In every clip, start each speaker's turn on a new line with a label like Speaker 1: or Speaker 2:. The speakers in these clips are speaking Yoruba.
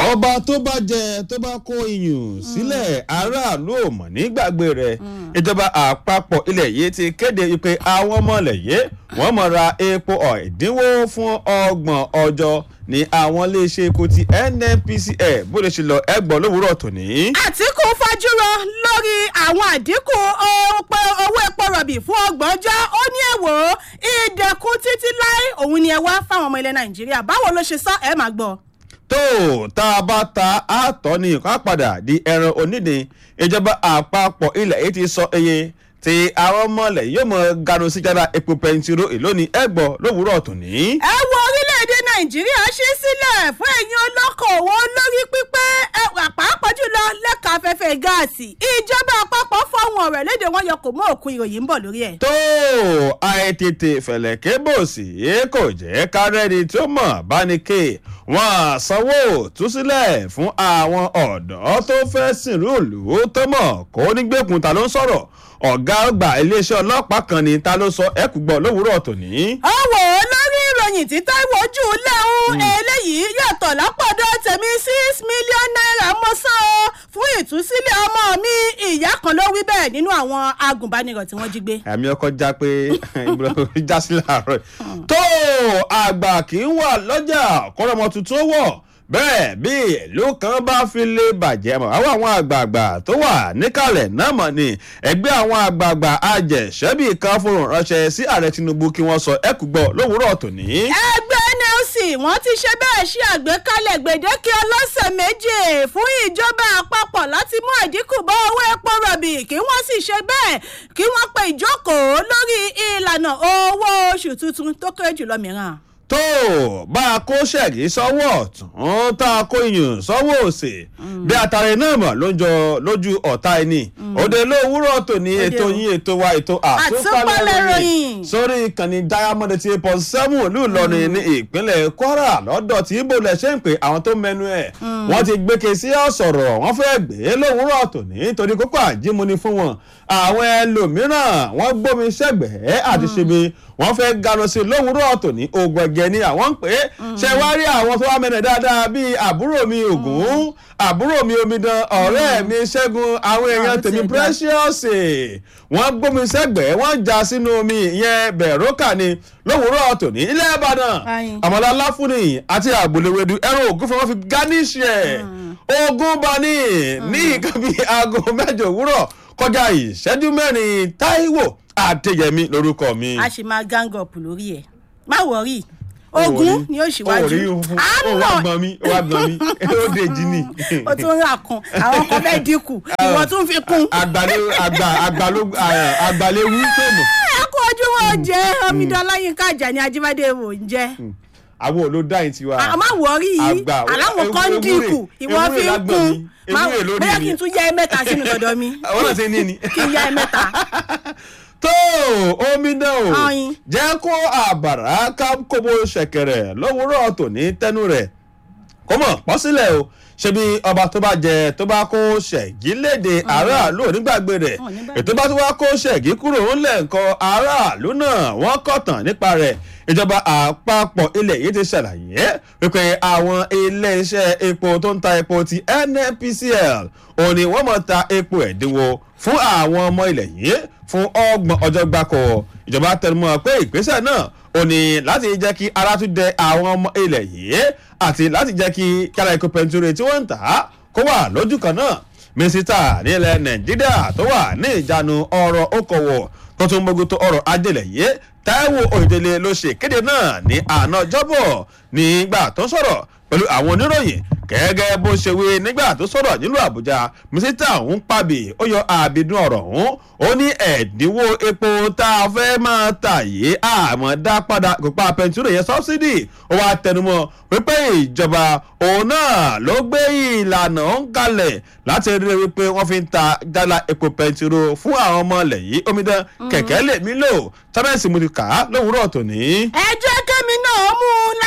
Speaker 1: àwọn ọba tó bá jẹ tó bá kó iyùn sílẹ̀ aráàlú ò mọ̀ nígbàgbé rẹ̀ ìjọba àpapọ̀ ilẹ̀ yìí ti kéde pé àwọn ọmọ ilẹ̀ yìí wọ́n mọ̀ ra epo ẹ̀dínwó fún ọgbọ̀n ọjọ́ ní àwọn iléeṣẹ́ epo ti nnpcl bó lè ṣe lọ ẹgbọ́n lówùúrọ̀ tòní.
Speaker 2: àtìkù fajúro lórí àwọn àdínkù owó epo rọ̀bì fún ọgbọ̀n ọjọ́ ó ní èwo ìdẹ̀kùn títí láé òun ni ẹ wá fáwọn ọmọ ilẹ̀ nàìjíríà báwo ló ṣe sọ ẹ máa gbọ́
Speaker 1: tó tá a bá ta àtọ̀ ní nǹkan padà di ẹran onídìí ìjọba àpapọ̀ ilẹ̀ yìí ti sọ iye tí àwọn ọmọlẹ̀ yóò mọ ganu sí jára epo pẹntiró ìlónìí ẹgbọ́ lówùúrọ̀ tòní.
Speaker 2: ẹ wo orílẹ̀-èdè nàìjíríà ṣí sílẹ̀ fún ẹ̀yin olókoòwò olórí pípé ẹwà pàápàá jùlọ lẹ́ka afẹ́fẹ́ gáàsì ìjọba àpapọ̀ fọhùn ọ̀rọ̀ léde wọn yọ kò mọ́ òkun ìròyìn ń bọ̀ lórí ẹ̀.
Speaker 1: tó àìtètè fẹ̀lẹ̀kẹ́ bò sí kò jẹ́ kárẹ́ni tó mọ̀ bánikè wọ́n sanwó túsílẹ̀ fún àwọn ọ̀dọ́ tó fẹ́ sìnrú ìlú tó mọ̀ kó nígbèkùn ta ló ń sọ̀rọ̀ ọ̀gá ọgbà iléeṣẹ́ ọlọ́pàá kan ni ta ló sọ ẹ̀kú gbọ́ lówùúrọ̀ tòní.
Speaker 2: ọwọ́ lórí ìròyìn tí táìwò jù lẹ́hún eléyìí yàtọ̀ lápọ̀dọ̀ tèmi six million naira mo san o fún ìtúsílẹ̀ ọmọ mi ìyá kan ló wí bẹ́ẹ̀ nínú àwọn agùnbánirọ̀ tí wọ́n jí gbé.
Speaker 1: ẹ̀mí ọkọ̀ já pé já sí láàárọ̀ tó àgbà kì í wà lọ́jà kọ́rọ́mọ tuntun wọ̀ bẹ́ẹ̀ bí ìlú kan bá fi lè bàjẹ́ mọ̀ àwọn àwọn àgbààgbà tó wà níkàlẹ̀ náà mọ̀ ni ẹgbẹ́ àwọn àgbààgbà ajẹ̀ṣẹ́bì kan fòrò ránṣẹ́ sí ààrẹ tinubu kí wọ́n sọ ẹ̀kú gbọ́ lówùúrọ̀ tòní.
Speaker 2: ẹgbẹ́ nlc wọ́n ti ṣe bẹ́ẹ̀ ṣe àgbékalẹ̀ gbèdéke ọlọ́sẹ̀ méje fún ìjọba àpapọ̀ láti mú àdínkù bá owó epo rọ̀bì kí wọ́n sì ṣe bẹ́ẹ̀ kí wọ́n pe ìjókòó lórí ìlànà owó oṣù tuntun tó kéré jùlọ mìíràn
Speaker 1: tó bá a kó ṣẹ̀gí sọ́wọ́ ọ̀tún tá a kó iyùn sọ́wọ́ òsè bí àtàrẹ náà mọ̀ ló ń jọ lójú ọ̀tá ẹni òde lówùúrọ̀ tòní ètò yín ètò wa ètò àtúpalẹ̀ ròyìn sórí ìkànnì diamond ti eight point seven ìlú ìlọrin ní ìpínlẹ̀ kwara lọ́dọ̀ tí ibo lẹ̀ ṣe ń pè àwọn tó mẹnu ẹ̀ wọ́n ti gbéke sí ọ̀sọ̀rọ̀ wọ́n fẹ́ gbé lówùúrọ̀ tòní torí kókó àjímúni fún wọn àwọn ẹlòmíràn wọ́n gbómi sẹ́gbẹ̀ẹ́ àti ṣebi wọ́n fẹ́ ganu sí lówùúrọ̀ tòní ogun ẹ̀gẹ́ ni àwọn ń pè é ṣe wá rí àwọn tó wá mẹ́nẹ̀ dáadáa bíi àbúrò mi ògùn àbúrò mi omidan ọ̀rẹ́ mi ṣẹ́gun àwọn èèyàn tèmi precious wọ́n gbómi sẹ́gbẹ̀ẹ́ wọ́n já sínú omi ìyẹn bẹ̀rọ̀kà ni lówùúrọ̀ tòní ilẹ̀ ìbàdàn àmàlà láfúnì àti àgbòlèwédú ẹran ògùn fún wọn fi gáníṣì ẹ̀ ogun bani ní nǹkan bíi aago mẹ́jọ òwúrọ̀ kọjá ìṣẹ́jú mẹ́rin táíwò àtẹ̀yẹmí lórúkọ mi.
Speaker 2: a sì máa gang up lórí ẹ má wọrí ogun ni ó ṣíwájú
Speaker 1: ó wá gbọ́n mi ó wá gbọ́n mi ó dé jí ni.
Speaker 2: o tún rà kan àwọn kan fẹ́ dínkù ìwọ tún fi kún.
Speaker 1: àgbàléwu tó mọ̀.
Speaker 2: ẹ kú ojúmọ́ jẹ́ omidan láyínká àjàní ajíbádé wò ń jẹ́
Speaker 1: àwọn ò ló dá yín tiwa.
Speaker 2: a máa wọrí yìí aláwọ̀ kan ń dínkù ìwọ fi ń kún bóyá kí n tún yá ẹ mẹ́ta sínú dọ̀dọ̀ mi.
Speaker 1: àwọn náà ṣe ní ni.
Speaker 2: kí n yá ẹ mẹ́ta.
Speaker 1: tó omi náà o jẹ́ kó àbàrà ká kóbó ṣẹ̀kẹ̀rẹ̀ lówùúrọ̀ tòní tẹ́nu rẹ̀ kó mọ̀ pọ́ sílẹ̀ o ṣebí ọba tó bá jẹ tó bá kó ṣẹ̀gí léde aráàlú onígbàgbé rẹ̀ ètò bá tó wá kó ṣẹ̀gí kúrò ńlẹ̀ nǹkan aráàlú náà wọ́n kọ̀tàn nípa rẹ̀ ìjọba àpapọ̀ ilẹ̀ yìí ti ṣàlàyé wípé àwọn iléeṣẹ́ epo tó ń ta epo ti nnpcl òun ni wọ́n mọ̀ ta epo ẹ̀dínwó fún àwọn ọmọ ilẹ̀ yìí fún ọgbọ̀n ọjọ́ gbáko ìjọba tẹnumọ́ pé ìgbésẹ̀ náà ò ní láti jẹ́ kí ara tún dẹ àwọn ọmọ ilẹ̀ yìí àti láti jẹ́ kí kíara epo pẹntiró tí wọ́n ń tà á kó wà lójú kan náà mínísítà nílẹ̀ nàìjíríà tó wà ní ìjánu ọ̀rọ̀ okòwò tó tún mójútó ọ̀rọ̀ ajẹ́lẹ̀ yìí táíwò òyìnbó ló ṣe kéde náà ní àná jọ́bọ̀ nígbà tó ń sọ̀rọ̀ pẹ̀lú àwọn oníròyìn gẹ́gẹ́ bó ṣe wí nígbà tó sọ̀rọ̀ nílùú àbújá mínísítà ọ̀hún pàbí ó yọ àbídún ọ̀rọ̀ ọ̀hún ó ní ẹ̀dínwó epo tá a fẹ́ máa tà yìí àmọ́ dá padà kópa pẹ̀ntúrò yẹn sọ́bsidì ó wá tẹnumọ́ wípé ìjọba òun náà ló gbé ìlànà ń kalẹ̀ láti rí i wípé wọ́n fi ń ta jálá epo pẹ̀ntúrò fún àwọn ọmọ ilẹ̀ yìí omidan kẹ̀kẹ́ lèmi lò tọ́mẹ̀sì mo ti kà á lówùúrọ̀ tòní.
Speaker 2: ẹ jẹ́ kẹ́mi náà mú látinú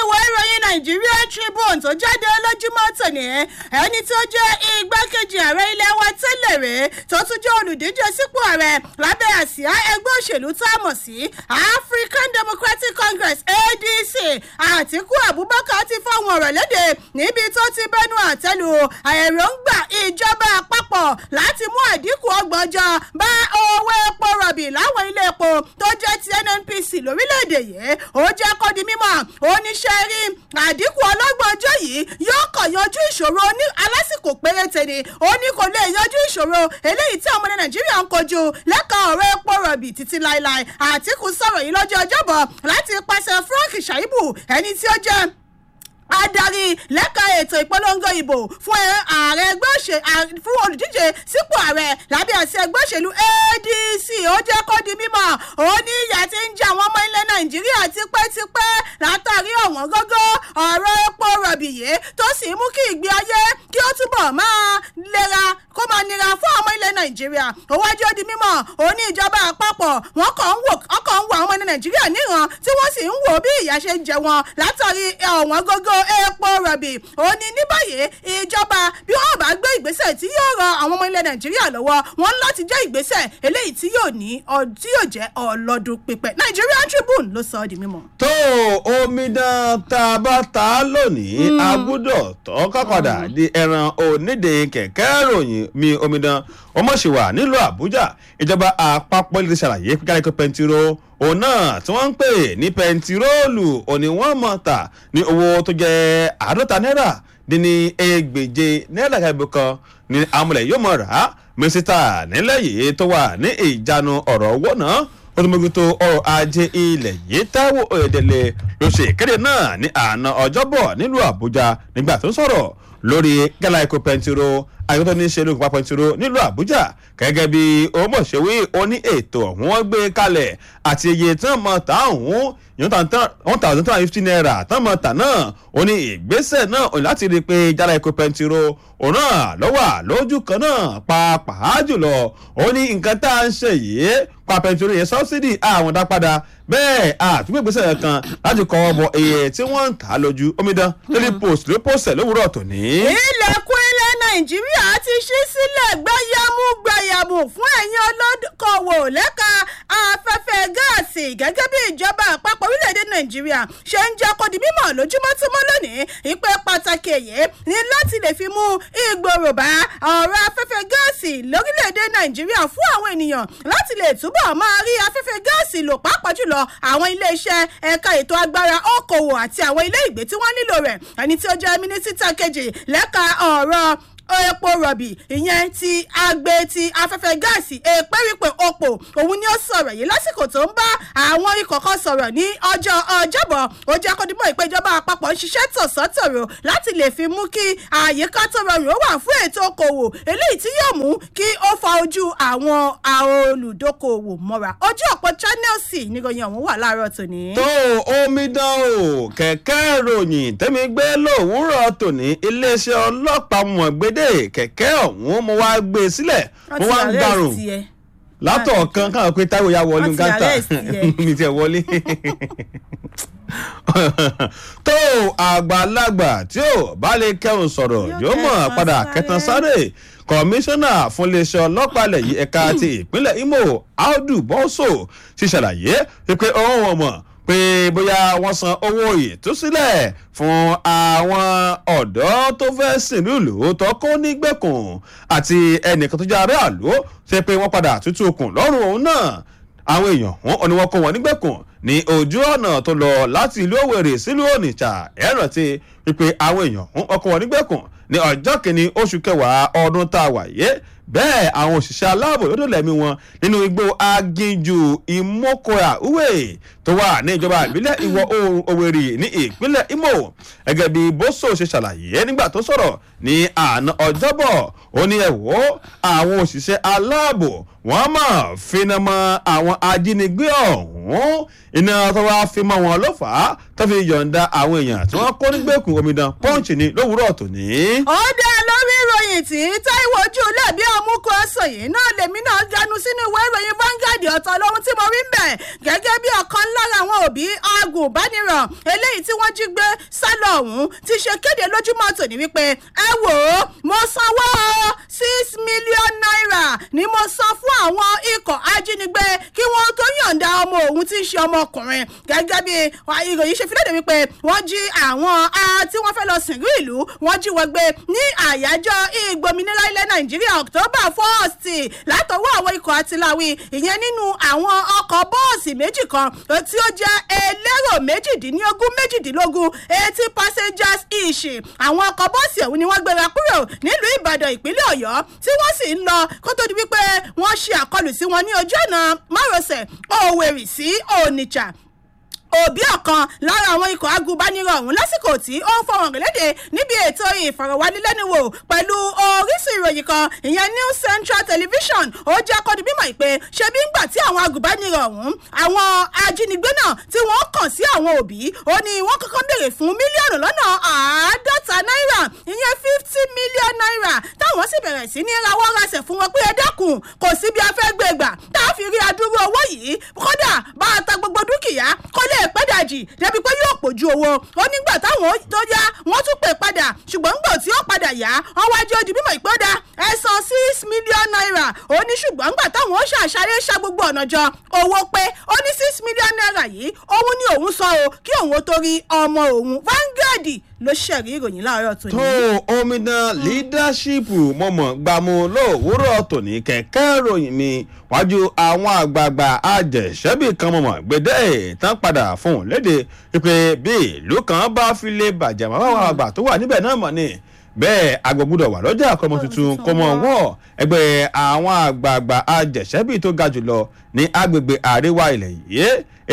Speaker 2: ìwé ìròyìn Nigeria Tribune tó jáde lójúmọ́ tòní ẹni tó jẹ́ igbákejì ààrẹ ilé wa tẹ́lẹ̀ rẹ̀ tó tún jẹ́ olùdíje sípò ààrẹ lábẹ́ àsíá ẹgbẹ́ òṣèlú tá a mọ̀ sí African Democratic Congress ADC Àtíkú Abubakar ti fọwọ́n ọ̀rọ̀ léde níbi tó ti bẹnu àtẹ́lu èròǹgbà ìjọba àpapọ̀ láti mú àdínkù ọgbọ̀njọ́ bá owó epo rọ̀bì láwọn ilé epo tó jẹ́ ti NNPC lórílẹ̀‐èdè yìí ó jẹ́ kó di mímọ̀ oníṣẹ́ rí àdínkù ọlọ́gbọ̀njọ́ yìí yóò kàn yanjú ìṣòro ní alásìkò péréte ni ó ní kò lè yanjú ìṣòro eléyìí tí ọmọdé Nàìjíríà ń kojú lẹ́ka ọ̀rọ̀ epo rọ̀bì títí láéláé Àtíkù sọ̀rọ̀ yìí lọ́jọ́ ọjọ́bọ̀ láti pàṣẹ Frank Shaibu ẹni tí ó jẹ́ adarí lẹ́ka ètò ìpolongo ìbò fún ààrẹ ẹgbẹ́ òṣèlú fún olùdíje sípò ààrẹ lábẹ́ àṣẹ ẹgbẹ́ òṣèlú ADC ó jẹ́ kó di mímọ̀ ó ní ìyà tí ń jẹ àwọn ọmọ ilẹ̀ Nàìjíríà tipẹ́tipẹ́ látàrí ọ̀wọ́n gógó ọ̀rọ̀ epo rọ̀bì yìí tó sì mú kí ìgbé ayé kí ó túbọ̀ máa lera kó máa nira fún ọmọ ilẹ̀ Nàìjíríà ó wájú ó di mímọ̀ ó ní ìjọba àpapọ̀ wọn kàn ń wò ọkàn ń wò àwọn ọmọ ilẹ̀ Nàìjíríà níran tí wọ́n sì ń wò bí ìyà ṣe ń jẹ wọn látàrí ọ̀wọ́n gógó epo rọ̀bì ó ní ní báyìí ìjọba bí wọ́n bá gbé ìgbésẹ̀ tí yóò ran àwọn ọmọ ilẹ̀ nàìjíríà lọ́wọ́ wọn láti jẹ́ ìgbésẹ̀ eléyìí tí yóò ní tí yóò jẹ́ ọlọ́dún pípẹ́ Nigerian Tribune ló sọ ọ́ di mímọ̀.
Speaker 1: tó omidan tá a bá ta lónìí a gbọ́dọ̀ tọ́ kápadà di ẹran onídìí kẹ̀kẹ́ ròyìn mi omidan ọmọṣẹ́wà nílùú àbújá ìjọba àpapọ̀ ilé ṣàlàyé pípẹ́ kí pẹntiró òun náà tí wọ́n ń pè ní pẹntiróòlù òní wọ́n mọ̀ tà ní owó tó jẹ́ àádọ́ta náírà dín ní ẹgbẹ̀je náírà kẹ́bí kan ní amúlẹ̀ yóò mọ̀ rà á mínísítà nílẹ̀ yìí tó wà ní ìjánu ọ̀rọ̀ owó náà ó tún mójútó ọrọ̀ ajé ilẹ̀ yìí Táíwò Oyèdélé ló ṣe ìkéde náà ní àná ọjọ́bọ̀ nílùú àbújá nígbà tó ń sọ̀rọ̀ lórí gálà epo pẹntiró àyẹ̀wò ní ṣe lóògùn pàpẹ́ntìrò nílùú àbújá gẹ́gẹ́ bí ọmọṣẹ́wé oní ètò ọ̀hún wọ́n gbé kalẹ̀ àti iye tí wọ́n mọ̀ tá ọ̀hún one thousand two hundred fifty naira tán mọ̀ tà náà ó ní ìgbésẹ̀ náà ó ní láti rí i pé jálá epo pẹntiró òun náà lọ́wọ́ lójú kan náà pàápàá jùlọ ó ní nǹkan tá à ń ṣe yìí pa pẹntiró yẹn sọ́bsidì àwọn dá padà bẹ́ẹ̀ àtúgbò ìgbésẹ̀ kan láti kọ́ ọ bọ iye tí wọ́n ń tà lójú omidan lórí post ló post ẹ̀ lówùúrọ̀ tòní.
Speaker 2: ilẹ̀kùn ilẹ̀ nàìjíríà ti ṣí sílẹ̀ gbáyàmú gbàyàmú fún ẹ̀yin olókòwò lẹ́ka afẹ́fẹ́ gáàsì gẹ́gẹ́ bí ìjọba àpapọ̀ orílẹ̀-èdè nàìjíríà ṣe ń jẹ́ kó di mímọ̀ lójúmọ́ tó mọ́ lónìí ìpè pàtàkì èyí ni láti lè fi mú ìgbòrò bá ọ̀rọ̀ afẹ́fẹ́ gáàsì lórílẹ̀-èdè nàìjíríà fún àwọn ènìyàn láti lè túbọ̀ máa rí afẹ́fẹ́ gáàsì lò pàápàá jùlọ àwọn ilé-iṣẹ́ ẹ̀ka ètò agbára okòwò àti àwọn ilé ìgbé tí wọ́n nílò rẹ̀ ẹni tí ó jẹ́ mínísítà kejì lẹ́ka ọ̀rọ̀ epo rọ̀bì ìyẹn ti agbe ti afẹ́fẹ́ gáàsì èpèrípè opò òun ni ó sọ̀rọ̀ yìí lásìkò tó ń bá àwọn ikọ̀ kan sọ̀rọ̀ ní ọjọ́ ọjọ́bọ̀ ó jẹ́ kódìmọ̀ ìpéjọba àpapọ̀ ń ṣiṣẹ́ tọ̀sán-tòrò láti lè fi mú kí àyíká tó rọrùn ó wà fún ètò okòwò eléyìí tí yóò mú kí ó fa ojú àwọn olùdókòwò mọ́ra ojú ọ̀pọ̀ channels níròyìn ọ̀hún wà láàárọ̀ tòní.
Speaker 1: tó omidan o kẹ̀kẹ́ ìròyìn tẹ́mi gbé lówùúrọ̀ tòní iléeṣẹ́ ọlọ́pàá mọ̀ gbé dé kẹ̀kẹ́ ọ̀hún mo wá gbé e sílẹ̀ mo wá ń garùn látọ̀ kan káwọn pé táwọn ya wọlé gàtà mi tiẹ̀ wọlé tó àgbàlagbà tí ò bá lè kẹ́hùn sọ̀rọ̀ yóò mọ̀ padà kẹtàn sáré kọmíṣánná fún iléeṣẹ́ ọlọ́pàá ilẹ̀ yìí ẹ̀ka ti ìpínlẹ̀ Imo Audu Boso ti ṣàlàyé pé òun ò mọ̀ pé bóyá wọ́n san owó ìtúsílẹ̀ fún àwọn ọ̀dọ́ tó fẹ́ sìnrú ìlú tó kó nígbèkùn àti ẹnìkan tó jẹ́ aráàlú ṣe pé wọ́n padà tútù okùn lọ́rùn òun náà àwọn èèyàn wọn ni wọ́n kó wọn nígbèkùn ní ojú ọ̀nà tó lọ láti ìlú Òwèrè sílùú Onitsha ẹ rántí wípé àwọn èèyàn wọn kó wọn nígbèkùn ní ọjọ́ kìíní oṣù kẹwàá ọdún tá a wà yé bẹ́ẹ̀ àwọn òṣìṣẹ́ aláàbò ló dòlẹ̀ mí wọn nínú igbó aginjù ìmọ̀kọ́ra uwe tó wà ní ìjọba ìbílẹ̀ ìwọ̀ oòrùn Òwèrè ní ìpínlẹ̀ Imo gẹ́gẹ́ bí Boso ṣe ṣàlàyé nígbà tó sọ̀rọ̀ ní àná ọjọ́bọ̀ ó ní ẹ̀wọ́ àwọn òṣìṣẹ́ aláàbò wọ́n máa finá mọ́ àwọn ajínigbé ọ̀hún iná tó wá fi mọ́ wọn ló fà á tó fi yọ̀ǹda àwọn èèyàn tí wọ́n kó nígbèkùn omidan Punch ní lówùúrọ̀ tòní.
Speaker 2: ó dá lórí ìròyìn ìròyìn tí táìwò ojú lẹ́bí ọmúkọ ẹ̀sọ̀ yìí náà lèmi náà ganu sínú ìwé ìròyìn Vanguard ọ̀tọ̀ lóhun tí mo rí ń bẹ̀ gẹ́gẹ́ bí ọ̀kan lára àwọn òbí agùnbánirọ̀ eléyìí tí wọ́n jí gbé sálọ ọ̀hún ti ṣe kéde lójúmọ́ tòní wípé ẹ wò ó mo sanwó six million naira ni mo san fún àwọn ikọ̀ ajínigbé kí wọ́n tó yọ̀ǹda ọmọ òun tí í ṣe ọmọkùnrin gẹ́gẹ́ bí ìròyìn ṣe fi léde wípé wọ́n jí àwọn tí wọ́n fẹ́ lọ sìnrú ìlú wọ́n jí wọ́n gbé ní àyájọ́ ìgbòmìnira ilẹ̀ nàìjíríà october first látọwọ́ àwọn ikọ̀ àtìláwí ìyẹn nínú àwọn ọkọ̀ bọ́ọ̀sì méjì kan tí ó jẹ́ elérò méjìdínlógún méjìdínlógún eighty passengers each àwọn ọkọ̀ bọ́ọ̀sì ọ̀hún ni wọ́n gbéra kúrò nílùú ìbàdàn ìpínlẹ̀ ọ̀yọ́ tí wọ́n sì ń lọ kó tó di wípé wọ́n ṣe àkọlù sí wọn ní ojú ọ̀nà márosẹ̀ òwèrì sí onitsha òbí ọ̀kan lára àwọn ikọ̀ agùnbánirọ̀ ọ̀hún lásìkò tí ó ń fọwọ́n gẹ̀lẹ́dẹ̀ níbi ètò ìfọ̀rọ̀wánilẹ́nuwò pẹ̀lú orísun ìròyìn kan ìyẹn News Central Television ó jẹ́ kó di mímọ̀ pé ṣebí ń gbà tí àwọn agùnbánirọ̀ ọ̀hún àwọn ajínigbé náà tí wọ́n kàn sí àwọn òbí ó ní wọ́n kọ́kọ́ béèrè fún mílíọ̀nù lọ́nà àádọ́ta náírà ìyẹn fifty million naira táwọn sì bẹ̀rẹ̀ sí ní rawọ́ rasẹ̀ fún wọn pé ẹ dákun kò sí bí a fẹ́ gbé gbà tá a fi rí adúrú owó yìí kódà bá a ta gbogbo dúkìá kó lè pẹ́ dàjì débi pé yóò pòjú owó ó nígbà táwọn tó yá wọ́n tún pè padà ṣùgbọ́n ńgbà tí ó padà yá wọ́n wá jẹ́ ojú bímọ ìpọ́dà ẹ san six million naira ó ní ṣùgbọ́n ńgbà táwọn ó ṣàṣàrẹ́ ṣá gbogbo ọ̀nà jọ owó pé ó ní six million naira yìí òun ni òun sọ o kí òun ó torí ọmọ òun Vanguard ló ṣẹ̀rí ìròyìn láàárọ̀ tòní.
Speaker 1: tó omidan leadership mọ̀mọ́ gbàmú lówùúrọ̀ tòní kẹ̀kẹ́ ìròyìn mi wájú àwọn àgbààgbà àjẹsẹ́bì kan mọ̀mọ́ gbẹdẹ́ tán padà fún un léde pé bí ìlú kan bá fi lè bàjẹ́ mọ́ àwọn àgbà tó wà níbẹ̀ náà mọ̀ ni bẹ́ẹ̀ agbọ̀gbọ́dọ̀ wà lọ́jà àkọ́mọ tuntun kó mọ̀ wọ́ ẹgbẹ́ àwọn àgbààgbà àjẹsẹ́bì tó ga jùlọ ní agbègbè àríwá ilẹ̀ yìí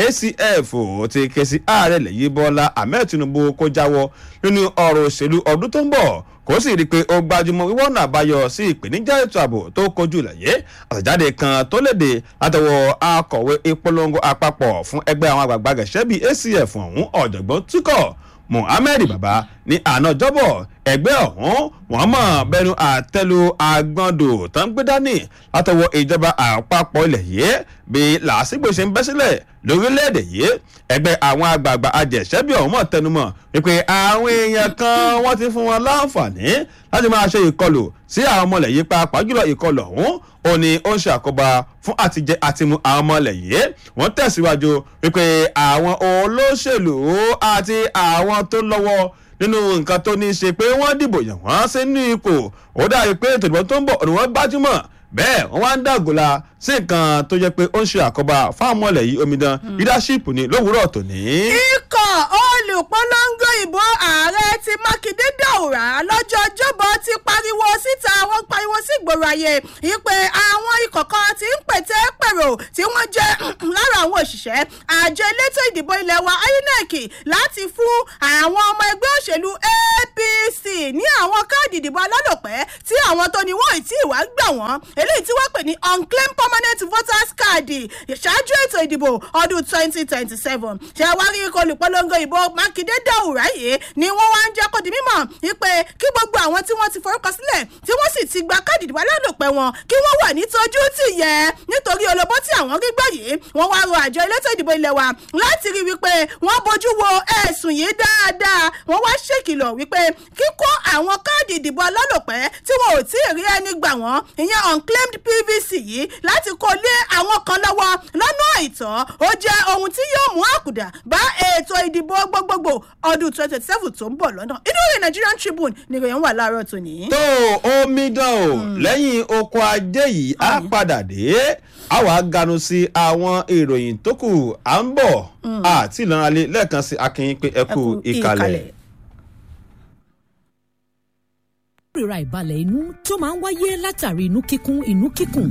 Speaker 1: acf ti ké sí ààrẹ lẹ́yìn bọ́lá ahmed tinubu kó jáwọ́ nínú ọ̀rọ̀ òṣèlú ọdún tó ń bọ̀ kó sì rí i pé ó gbajúmọ̀ wíwọ́n náà àbáyọ sí ìpèníjà ètò ààbò tó kojú lẹ́yẹ àtẹ̀jáde kan tó léde látọwọ́ akọ̀wé ìpolongo àpapọ̀ fún ẹgbẹ́ àwọn àgbààgbà gẹ̀ṣẹ́ bíi acf ọ̀hún ọ̀jọ̀gbọ́n túkọ̀ muhammed baba ní àná jọ́bọ̀ ẹgbẹ́ ọ̀hún wọ́n mọ̀ bẹnu àtẹ́lu agbọ́ndò tó ń gbé dání látọwọ́ ìjọba àpapọ̀ ilẹ̀ yìí bí làásìgbò ṣe ń bẹ́ sílẹ̀ lórílẹ̀‐èdè yìí ẹgbẹ́ àwọn àgbààgbà ajẹ̀ṣẹ́bí ọ̀hún mọ̀ tẹnumọ́ wípé àwọn èèyàn kan wọ́n ti fún wọn láǹfààní láti máa ṣe ìkọlù sí àwọn ọmọlẹ̀ yìí pàápàá jùlọ ìkọlù ọ̀hún ó ní ó ń ṣe àkóbá fún àtijẹ àtimu àwọn ọmọlẹ̀ yìí wọ́n tẹ̀síwájú wípé àwọn olóṣèlú àti àwọn tó lọ́wọ́ nínú nǹkan tó ní í ṣe pé wọ́n dìbò yàn wọ́n sínú ipò ó dàbí pé ètò ìdìbò tó ń bọ̀ ni wọ́n gbájúmọ̀ bẹ́ẹ̀ wọ́n wá ń dàgòlà sí nǹkan tó jẹ́ pé ó ń ṣe àkóbá fáwọn ọmọlẹ̀ yìí omidan leadership ni lówùúrọ̀ tòní.
Speaker 2: ikọ̀ olùpolongo ìbò ààrẹ ti mákindé dàwùrà lọ́jọ́ ọjọ́bọ̀ ti pariwo síta wọ́n pariwo sí ìgboro ayé ìpè àwọn ikọ̀ kan ti ń pètè pèrò tí wọ́n jẹ́ lára àwọn òṣìṣẹ́ àjọ elétò ìdìbò ilẹ̀ wa inec láti fún àwọn ọmọ ẹgbẹ́ òṣèlú apc ní àwọn káàdì ìdìbò alálòpẹ́ tí àwọn tó ní wọ́n ì tí ì wá gbà wọ́n eléyìí tí wọ́n pè ní unclaimed permanent voters card ṣáájú ètò ìdìbò ọdún twenty twenty seven ṣàwárí ikọ̀ olùpolongo ìbò mákindé dàwùrà yìí ni wọ́n wá ń jẹ́ kó di mímọ̀ wípé kí gbogbo àwọn tí wọ́n ti forúkọ sílẹ̀ tí wọ́n sì ti gba káàdì ìdìbò alálòpẹ́ wọn kí wọ́n wà nítọ́jú tì yẹ nítorí olóbó tí àwọn rí gbọ́ yìí wọ́n wá rọ àjọ elétò ìdìbò ilẹ̀ wa láti rí wípé wọ́n bójú wo ẹ̀sùn yìí dáadáa wọ́n wá ṣèkìlọ̀ wípé kíkó àwọn káàdì ìdìbò alálòpẹ́ tí wọn ò tí ì rí ẹni gbà wọ́n ìyẹn unclaimed pvc yìí láti kó lé àwọn kan lọ́wọ́ lọ́nà àìtọ́ ó jẹ́ ohun tí yóò mú àkùdà bá ètò ìdìbò gbogbogbò ọdún twenty seven tó ń bọ̀ lọ́nà inú ìrìn Nigerian Tribune ni ìròyìn wà láàárọ̀ tòní.
Speaker 1: tó omidan o lẹ́yìn oko ajé yìí á padà dé a wàá ganu sí àwọn ìròyìn tó kù à ń bọ̀ àti ìlànà lẹ́ẹ̀kan sí akínyìn pé ẹ kú ìkàlẹ̀.
Speaker 3: ìrora ìbalẹ̀ inú tó máa ń wáyé látàrí inú kíkún inú kíkùn. àyà títa àtàìsílẹ̀ oúnjẹ nínú. àyà títa àtàìsílẹ̀ oúnjẹ nínú. ó máa ń mú kí ẹ̀yà ara wẹ́lẹ́dẹ̀. àìlèmí dáadáa. ìfúnpá gíga. ìsétọ̀. àtẹ́lẹsẹ̀.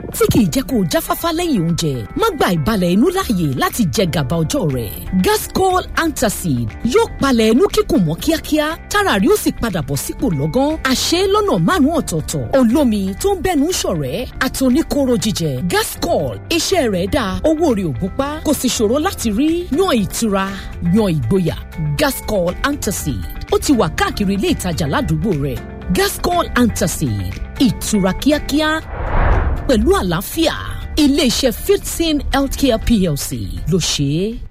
Speaker 3: tí kìí jẹ́ kó o jáfáfá lẹ́yìn oúnjẹ má gba ìbalẹ̀ inú láàyè láti jẹ gàba ọjọ́ rẹ̀ gascol antacid yóò palẹ̀ inú kíkùn mọ́ kíákíá tára rí ó sì padà bọ̀ sípò lọ́gán àṣẹ lọ́nà márùn-ún ọ̀tọ̀ọ̀tọ̀ olómi tó ń bẹ́nu ṣọ̀rẹ́ àtòníkóró jíjẹ gascol iṣẹ́ rẹ̀ dáa owó rẹ̀ ò gúnpá kò sì ṣòro láti rí yan ìtura yan ìgboyà gascol antacid ó ti wà káàkiri ilé ìtajà ládùúgbò rẹ̀ gascol antacid ìtura kíákíá pẹ̀lú àlàáfíà iléeṣẹ́ fifteen healthcare plc ló ṣe é.